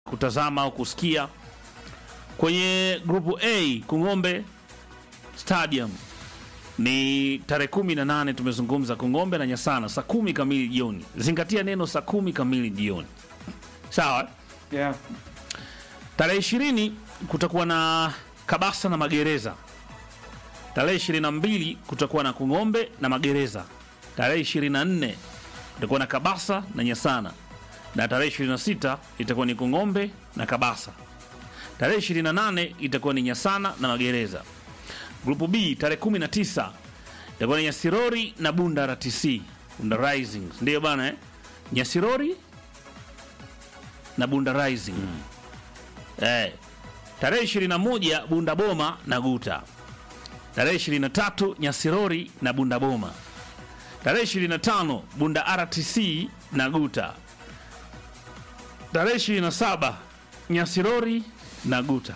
kutazama au kusikia kwenye grupu A Kung'ombe Stadium ni tarehe kumi na nane tumezungumza Kung'ombe na Nyasana saa kumi kamili jioni. Zingatia neno saa kumi kamili jioni, sawa. Yeah. Tarehe ishirini kutakuwa na Kabasa na Magereza. Tarehe ishirini na mbili kutakuwa na Kung'ombe na Magereza. Tarehe ishirini na nne kutakuwa na Kabasa na Nyasana, na tarehe ishirini na sita itakuwa ni Kung'ombe na Kabasa. Tarehe ishirini na nane itakuwa ni Nyasana na Magereza. Grupu B tarehe 19 itakuwa ni Nyasirori na Bunda RTC, Bunda Rising, ndio bana eh? Nyasirori na Bunda Rising eh. Tarehe 21 Bunda Boma na Guta. Tarehe 23 Nyasirori na Bunda Boma. Tarehe 25 Bunda RTC na Guta. Tarehe 27 Nyasirori na Guta.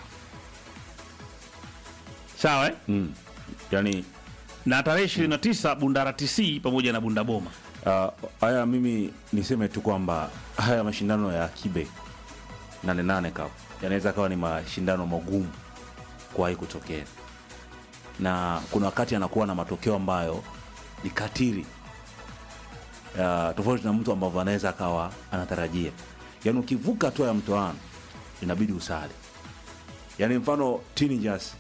Sawa eh? Mm. Yani na tarehe 29 Bunda RTC pamoja na Bunda Boma. uh, haya mimi niseme tu kwamba haya mashindano ya kibe nane nane cup yanaweza kawa ni mashindano magumu kuwahi kutokea, na kuna wakati anakuwa na matokeo ambayo ni katili uh, tofauti na mtu ambavyo anaweza akawa anatarajia. Yani ukivuka hatua ya mtoano inabidi usali. Yani mfano teenagers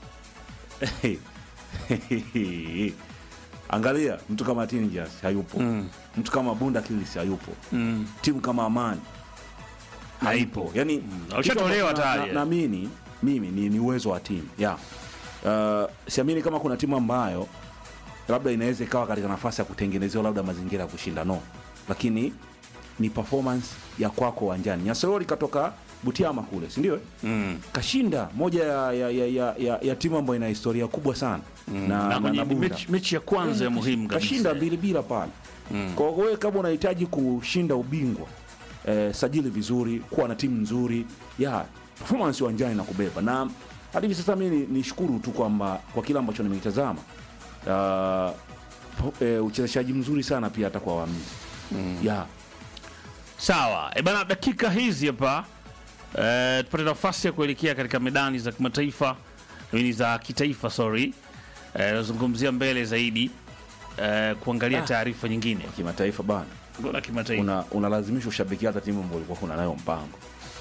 angalia mtu kama teenagers hayupo Mm. mtu kama bunda kilis hayupo Mm. timu kama amani haipo yani Washatolewa kitu ambacho tayari. na- naamini mimi ni, ni uwezo wa timu yeah. uh, siamini kama kuna timu ambayo labda inaweza ikawa katika nafasi ya kutengenezewa labda mazingira ya kushinda no lakini ni performance ya kwako uwanjani nyasorori katoka butiama kule sindio Mm. kashinda moja ya, ya, ya, ya, ya, ya timu ambayo ina historia kubwa sana na, Na kwenye Bunda. mechi, mechi ya kwanza ya muhimu kabisa. kashinda mbili bila pale kwa hiyo wewe kama unahitaji kushinda ubingwa eh, sajili vizuri kuwa na timu nzuri ya performance uwanjani na kubeba na hadi hivi sasa mi ni- nishukuru tu kwamba kwa kile ambacho nimekitazama uh, po- eh, uchezeshaji mzuri sana pia hata kwa waamuzi ya Sawa. E bana, dakika hizi hapa eh, tupate nafasi ya kuelekea katika medani za kimataifa ni za kitaifa sorry. Eh, nazungumzia mbele zaidi eh, kuangalia taarifa nyingine kimataifa bana Bora kimataifa. una unalazimisha ushabiki hata timu ambayo ulikuwa kuna nayo mpango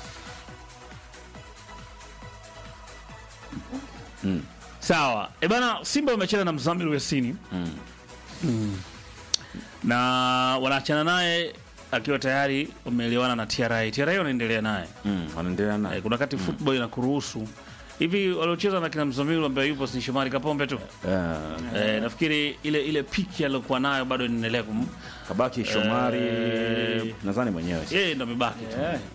Sawa. E bana, Simba wamecheza na Mzamiru Yasini Mm. na wanaachana naye akiwa tayari wameelewana na TRA. TRA wanaendelea naye mm, wanaendelea Eh, naye kuna wakati football inakuruhusu hivi. Waliocheza na kina Mzamiru ambaye yupo si Shomari Kapombe tu Eh, eh, nafikiri ile ile piki aliyokuwa nayo bado inaendelea kum kabaki Shomari Eh, nadhani mwenyewe yeye ndo amebaki tu Yeah.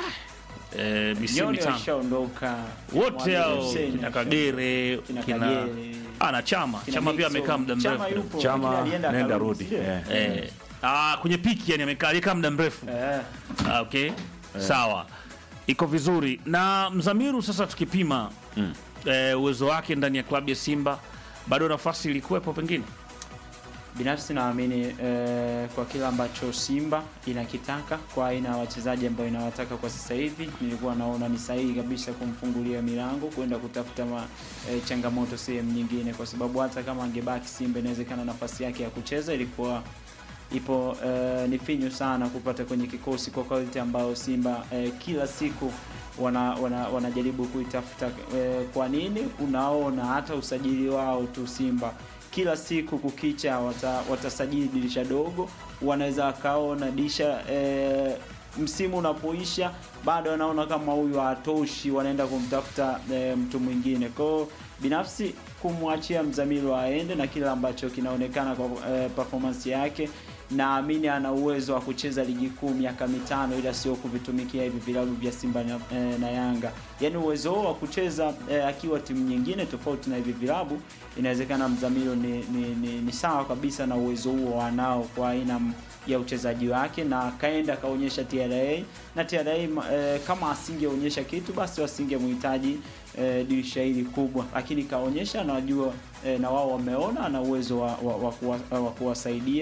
eh, misimu Nyoni mitano washaondoka wote Mwalimu hao Hussein kina asha- Kagere kina kina Kagere, ah, na Chama kina Chama pia Nixon. amekaa muda Chama mrefu yupo, Chama lakini alienda nenda akarudi, rudi sio? eh. eh, ah, kwenye piki yani amekaa alikaa muda mrefu Eh, Ah, okay sawa iko vizuri na mzamiru sasa tukipima Mm. eh, uwezo wake ndani ya klabu ya simba bado nafasi ilikuwepo pengine binafsi naamini eh, kwa kile ambacho Simba inakitaka kwa aina ya wachezaji ambao inawataka kwa sasa hivi, nilikuwa naona ni sahihi kabisa kumfungulia milango kwenda kutafuta ma, eh, changamoto sehemu nyingine, kwa sababu hata kama angebaki Simba inawezekana nafasi yake ya kucheza ilikuwa ipo eh, ni finyu sana kupata kwenye kikosi kwa quality ambayo Simba eh, kila siku wana, wana, wanajaribu kuitafuta eh, kwa nini unaona hata usajili wao tu Simba kila siku kukicha wata, watasajili dirisha dogo, wanaweza wakaona dirisha eh, msimu unapoisha bado wanaona kama huyu hatoshi, wanaenda kumtafuta eh, mtu mwingine. Kwa hiyo binafsi kumwachia Mzamiru aende na kile ambacho kinaonekana kwa eh, performance yake naamini ana uwezo wa kucheza ligi kuu miaka mitano, ila sio kuvitumikia hivi vilabu vya Simba na, eh, na Yanga. Yaani uwezo huo wa kucheza eh, akiwa timu nyingine tofauti na hivi vilabu, inawezekana Mzamiru ni, ni, ni, ni sawa kabisa na uwezo huo anao kwa aina m- ya uchezaji wake, na kaenda akaonyesha TRA na TRA eh, kama asingeonyesha kitu basi wasingemhitaji eh, dirisha hili kubwa, lakini kaonyesha, najua eh, na wao wameona ana uwezo wa, wa, wa, kuwa, wa kuwasaidia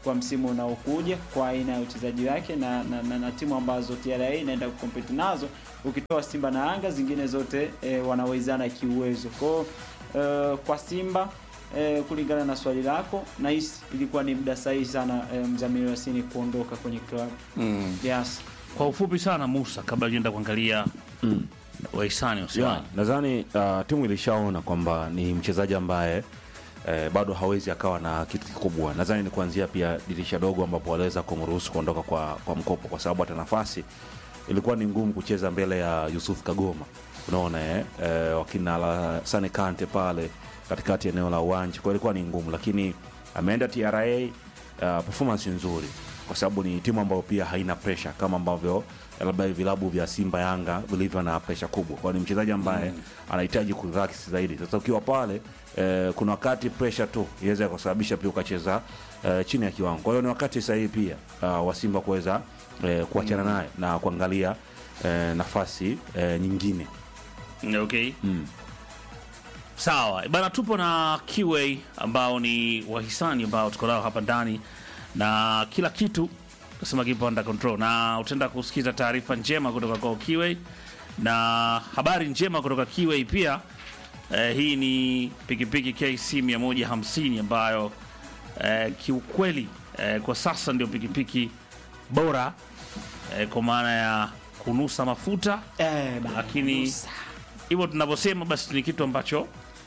kwa msimu unaokuja kwa aina ya uchezaji wake na, na, na, na timu ambazo TRA inaenda kukompeti nazo, ukitoa Simba na Yanga, zingine zote e, wanawezana kiuwezo. Kwa hiyo e, kwa Simba e, kulingana na swali lako, nahisi ilikuwa ni muda sahihi sana e, Mzamiru Yasini kuondoka kwenye klabu yes. Kwa ufupi sana Musa, kabla tuenda kuangalia Mm. wahisani Yeah, wasemaje. nadhani uh, timu ilishaona kwamba ni mchezaji ambaye eh, bado hawezi akawa na kitu kikubwa. Nadhani ni kuanzia pia dirisha dogo ambapo waliweza kumruhusu kuondoka kwa, kwa mkopo, kwa sababu hata nafasi ilikuwa ni ngumu kucheza mbele ya Yusuf Kagoma, unaona eh, eh, wakina Alassane Kante pale katikati ya eneo la uwanja, kwa hiyo ilikuwa ni ngumu, lakini ameenda TRA uh, performance nzuri kwa sababu ni timu ambayo pia haina pressure kama ambavyo labda vilabu vya Simba Yanga vilivyo na pressure kubwa. Kwa hiyo ni mchezaji ambaye anahitaji kurelax zaidi. Sasa ukiwa pale eh, kuna wakati pressure tu inaweza kusababisha pia ukacheza eh, chini ya kiwango. Kwa hiyo ni wakati sahihi pia uh, wa Simba kuweza eh, kuachana naye na kuangalia eh, nafasi eh, nyingine. Okay. Mm. Sawa bana, tupo na QA ambao ni wahisani ambao tuko nao hapa ndani na kila kitu nasema kipo under control, na utaenda kusikiza taarifa njema kutoka kwa QA na habari njema kutoka QA pia. Eh, hii ni pikipiki KC 150 ambayo eh, kiukweli eh, kwa sasa ndio pikipiki bora eh, kwa maana ya kunusa mafuta Eh, bana, lakini Musa. hivyo tunavyosema basi ni kitu ambacho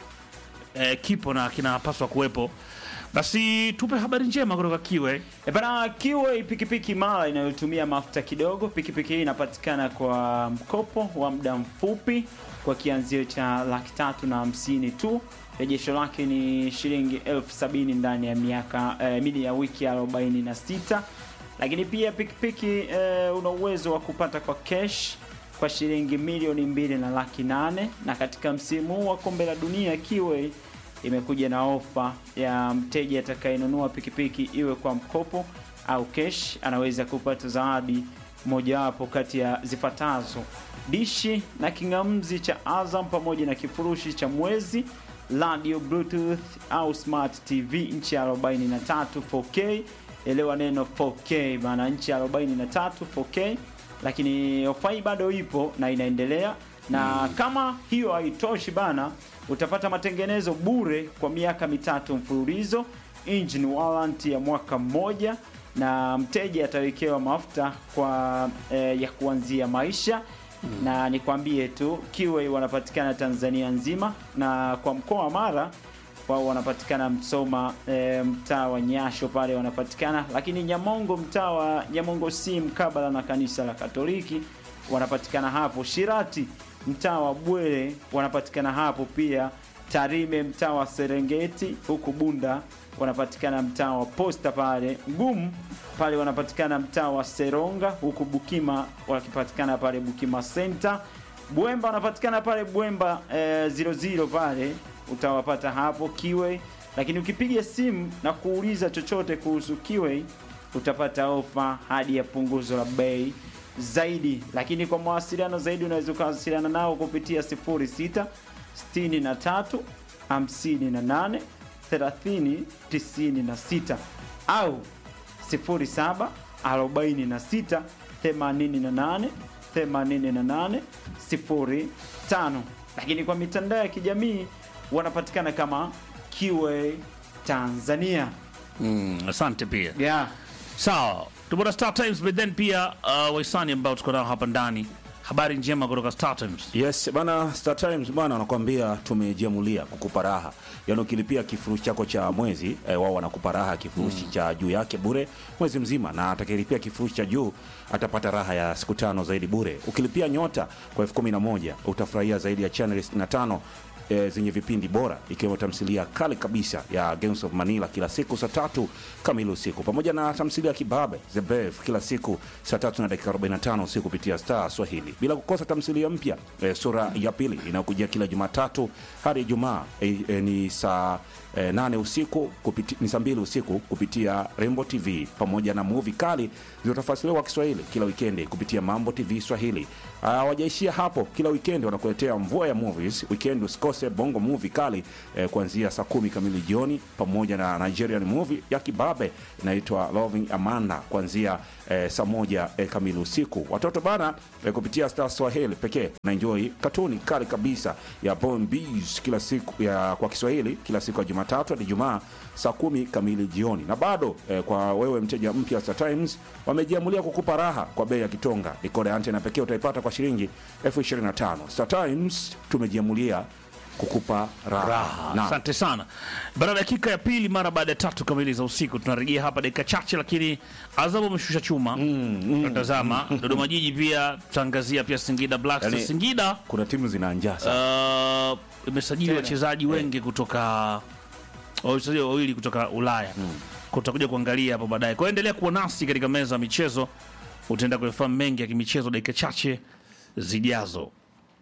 eh, kipo na kinapaswa kuwepo. Basi tupe habari njema kutoka Kiwe. E bana, Kiwe pikipiki mara inayotumia mafuta kidogo. Pikipiki hii inapatikana kwa mkopo wa muda mfupi kwa kianzio cha laki tatu na hamsini tu. Rejesho lake ni shilingi elfu sabini ndani ya miaka eh, mini ya wiki 46 lakini pia pikipiki eh, una uwezo wa kupata kwa cash kwa shilingi milioni mbili na laki nane na katika msimu huu wa kombe la dunia Kiwe imekuja na ofa ya mteja atakayenunua pikipiki iwe kwa mkopo au cash, anaweza kupata zawadi mojawapo kati ya zifuatazo: dishi na king'amzi cha Azam pamoja na kifurushi cha mwezi, radio, bluetooth au smart TV nchi ya 43 4K. Elewa neno 4K maana nchi ya 43 4K, lakini ofa hii bado ipo na inaendelea na kama hiyo haitoshi bana, utapata matengenezo bure kwa miaka mitatu mfululizo, engine warranty ya mwaka mmoja, na mteja atawekewa mafuta kwa eh, ya kuanzia maisha na nikwambie tu Kiwe wanapatikana Tanzania nzima, na kwa mkoa wa Mara wao wanapatikana Msoma e, mtaa wa Nyasho pale wanapatikana, lakini Nyamongo mtaa wa Nyamongo si mkabala na kanisa la Katoliki wanapatikana hapo. Shirati mtaa wa Bwere wanapatikana hapo pia. Tarime mtaa wa Serengeti, huku Bunda wanapatikana mtaa wa Posta pale. Ngumu pale wanapatikana mtaa wa Seronga, huku Bukima wakipatikana pale Bukima Center. Bwemba wanapatikana pale Bwemba eh, 00 pale utawapata hapo Kiwe, lakini ukipiga simu na kuuliza chochote kuhusu Kiwe utapata ofa hadi ya punguzo la bei zaidi. Lakini kwa mawasiliano zaidi unaweza ukawasiliana nao kupitia 06 63 58 30 96 au 07 46 88 88 05. Lakini kwa mitandao ya kijamii wanapatikana kama QA Tanzania. Mm, asante pia. Yeah. Sawa, tupo na Star Times but then pia uh, wahisani ambao tuko nao hapa ndani. Habari njema kutoka Star Times. Yes bana, Star Times bana wanakuambia tumejiamulia kukupa raha. Yaani ukilipia kifurushi chako cha mwezi eh, wao wanakupa raha kifurushi cha juu yake bure mwezi mzima, na atakayelipia kifurushi cha juu atapata raha ya siku tano zaidi bure. Ukilipia nyota kwa elfu kumi na moja utafurahia zaidi ya channel 65 e, zenye vipindi bora ikiwemo tamthilia kali kabisa ya Games of Manila kila siku saa tatu kamili usiku pamoja na tamthilia ya Kibabe The Brave kila siku saa tatu na dakika 45 usiku kupitia Star Swahili, bila kukosa tamthilia mpya e, sura ya pili inayokujia kila Jumatatu hadi Ijumaa e, e, ni saa e, nane usiku kupiti, ni saa mbili usiku kupitia Rembo TV pamoja na movie kali zilizotafasiriwa kwa Kiswahili kila wikendi kupitia Mambo TV Swahili. hawajaishia hapo. Kila weekend wanakuletea mvua ya movies. Weekend usikose bongo movie kali eh, kuanzia saa kumi kamili jioni, pamoja na Nigerian movie ya kibabe inaitwa Loving Amanda kuanzia eh, saa moja eh, kamili usiku. Watoto bana eh, kupitia Star Swahili pekee na enjoy katuni kali kabisa ya Born Bees kila siku ya kwa Kiswahili kila siku ya Jumatatu hadi Ijumaa saa kumi kamili jioni. Na bado eh, kwa wewe mteja mpya Star Times wamejiamulia kukupa raha kwa bei ya kitonga. Dekoda ya antena pekee utaipata kwa shilingi elfu ishirini na tano. Star Times tumejiamulia kukupa raha. raha. Naam. Asante sana. Baada ya dakika ya pili mara baada ya tatu kamili za usiku tunarejea hapa dakika chache, lakini Azam ameshusha chuma. Tunatazama Dodoma Jiji pia tutaangazia pia Singida Black Stars. Yani- Singida Kuna timu zina njaa sana. uh, imesajili wachezaji wengi kutoka wachezaji wawili kutoka Ulaya mm. Tutakuja kuangalia hapo baadaye. Kwa hiyo endelea kuwa nasi katika meza ya michezo, utaenda kuyafahamu mengi ya kimichezo dakika chache zijazo.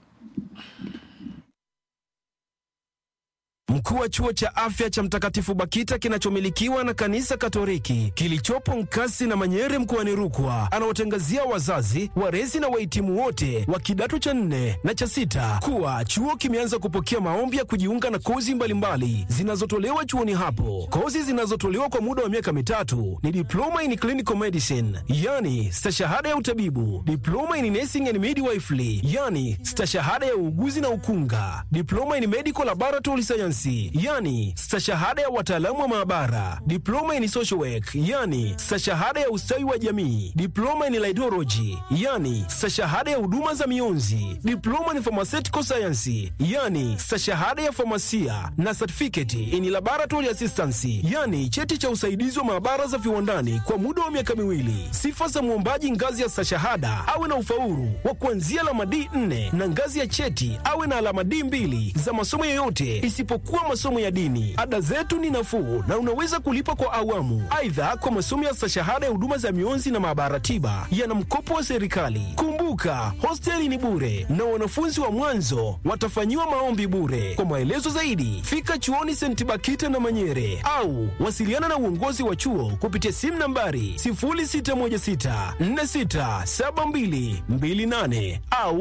Mkuu wa chuo cha afya cha Mtakatifu Bakita kinachomilikiwa na kanisa Katoliki kilichopo Nkasi na Manyere mkoani Rukwa anawatangazia wazazi, walezi na wahitimu wote wa kidato cha nne na cha sita kuwa chuo kimeanza kupokea maombi ya kujiunga na kozi mbalimbali zinazotolewa chuoni hapo. Kozi zinazotolewa kwa muda wa miaka mitatu ni diploma in clinical medicine, yani stashahada ya utabibu, diploma in nursing and midwifery, yani stashahada ya uuguzi na ukunga, diploma in medical laboratory science, yani stashahada ya wataalamu wa maabara, diploma in social work, yani stashahada ya ustawi wa jamii, diploma in laidology, yani stashahada ya huduma za mionzi, diploma in pharmaceutical science, yani stashahada ya famasia na certificate in laboratory assistance, yani cheti cha usaidizi wa maabara za viwandani kwa muda wa miaka miwili. Sifa za mwombaji ngazi ya stashahada awe na ufaulu wa kuanzia alama D4 na ngazi ya cheti awe na alama D2 za masomo yoyote isipokuwa masomo ya dini. Ada zetu ni nafuu na unaweza kulipa kwa awamu. Aidha, kwa masomo ya stashahada ya huduma za mionzi na maabara tiba yana mkopo wa serikali. Kumbuka, hosteli ni bure na wanafunzi wa mwanzo watafanyiwa maombi bure. Kwa maelezo zaidi, fika chuoni St. Bakita na Manyere au wasiliana na uongozi wa chuo kupitia simu nambari 0616467228 au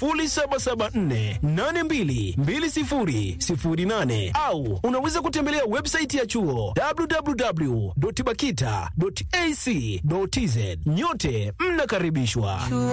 0774822008 au unaweza kutembelea website ya chuo www.bakita.ac.tz. Nyote mnakaribishwa.